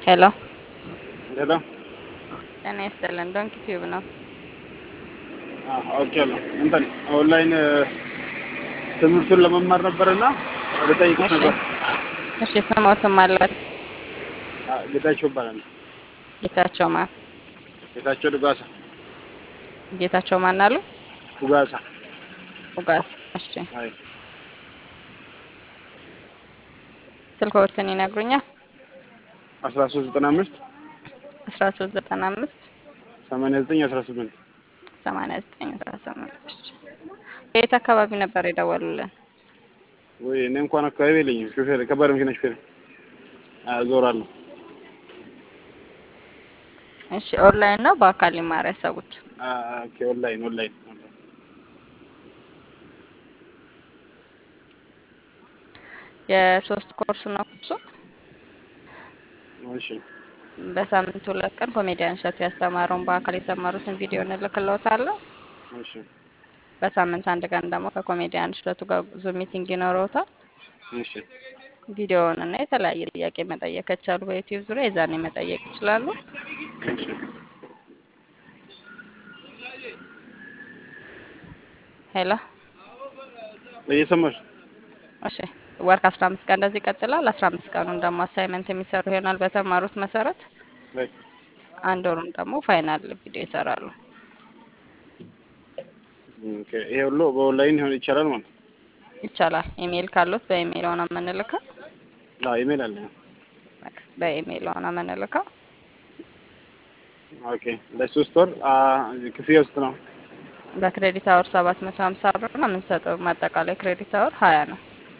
ሄሎ ሄሎ ጤና ይስጥልን። ዶንኪ ቲዩብ ነው። አውቄያለሁ። እንትን ኦንላይን ትምህርቱን ለመማር ነበርና ልጠይቅሽ እሺ ነበር። እሺ፣ ስሞትም አላት አ- ጌታቸው ይባላል። ጌታቸው ማን ጌታቸው ዱጋሳ ጌታቸው ማን አሉ? ዱጋሳ። ኡጋስ። እሺ፣ አይ ስልክዎትን ይነግሩኛል? አስራ ሶስት ዘጠና አምስት አስራ ሶስት ዘጠና አምስት ሰማንያ ዘጠኝ አስራ ስምንት ሰማንያ ዘጠኝ አስራ ስምንት እሺ። ከየት አካባቢ ነበር የደወሉልን? ወይ እኔ እንኳን አካባቢ የለኝም። ሹፌር ከባድ መኪና ሹፌር አዞራለሁ። እሺ፣ ኦንላይን ነው በአካል ሊማር ያሰቡት? አ- ኦኬ ኦንላይን ኦንላይን ኦንላይን። የሶስት ኮርስ ነው ኮርሱ። እሺ በሳምንት ሁለት ቀን ኮሜዲያን እሸቱ ያስተማረውን በአካል የተማሩትን ቪዲዮ እንልክልዎታለን። እሺ በሳምንት አንድ ቀን ደግሞ ከኮሜዲያን እሸቱ ጋር ዙም ሚቲንግ ይኖረውታል። እሺ ቪዲዮውን እና የተለያየ ጥያቄ መጠየቅ ከቻሉ በዩቲዩብ ዙሪያ የዛኔ መጠየቅ ይችላሉ። እሺ ሄሎ እየሰማሽ እሺ። ወር ከአስራ አምስት ቀን እንደዚህ ይቀጥላል። አስራ አምስት ቀኑን ደግሞ አሳይመንት የሚሰሩ ይሆናል በተማሩት መሰረት። ላይ አንድ ወሩን ደግሞ ፋይናል ቪዲዮ ይሰራሉ። ኦኬ ይሄ ሁሉ በኦንላይን ሆነ ይቻላል ማለት ነው። ይቻላል። ኢሜይል ካሉት በኢሜይል ሆነ የምንልከው አዎ ኢሜል አለ። በኢሜይል ሆነ የምንልከው ኦኬ ለሶስት ወር አ ክፍያ ውስጥ ነው። በክሬዲት አወር ሰባት መቶ ሀምሳ ብር ነው የምንሰጠው። ማጠቃላይ ክሬዲት አወር ሀያ ነው።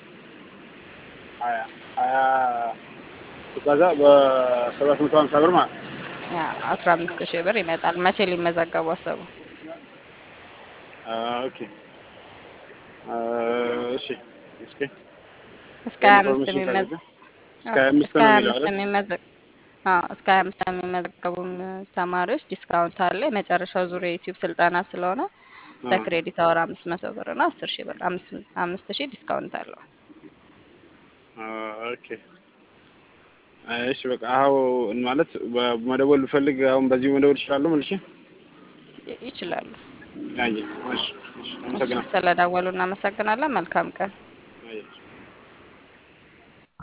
ሀያ ሀያ ከዛ በሰባት መቶ ሀምሳ ብር ማለት ነው። ያ አስራ አምስት ሺህ ብር ይመጣል። መቼ ሊመዘገቡ አሰቡ? አ ኦኬ አ እሺ እስኪ እስከ ሀያ አምስት ኢንፎርሜሽን የሚመዘ ካለ እስከ ሀያ አምስት እስከ ነው ሀያ የሚለው አምስት አይደል? የሚመዘ አዎ እስከ ሀያ አምስት የሚመዘገቡ ተማሪዎች ዲስካውንት አለ። የመጨረሻው ዙር የዩቲዩብ ስልጠና ስለሆነ አ በክሬዲት አወር አምስት መቶ ብር እና አስር ሺህ ብር አምስት አምስት ሺህ ዲስካውንት አለው። አ ኦኬ እሺ በቃ አሁን ማለት በመደወል ብፈልግ አሁን በዚሁ መደወል እችላለሁ መልሼ? ይ- ይችላሉ። አየህ እሺ እሺ እሺ አመሰግናለሁ። ስለደወሉ እናመሰግናለን። መልካም ቀን።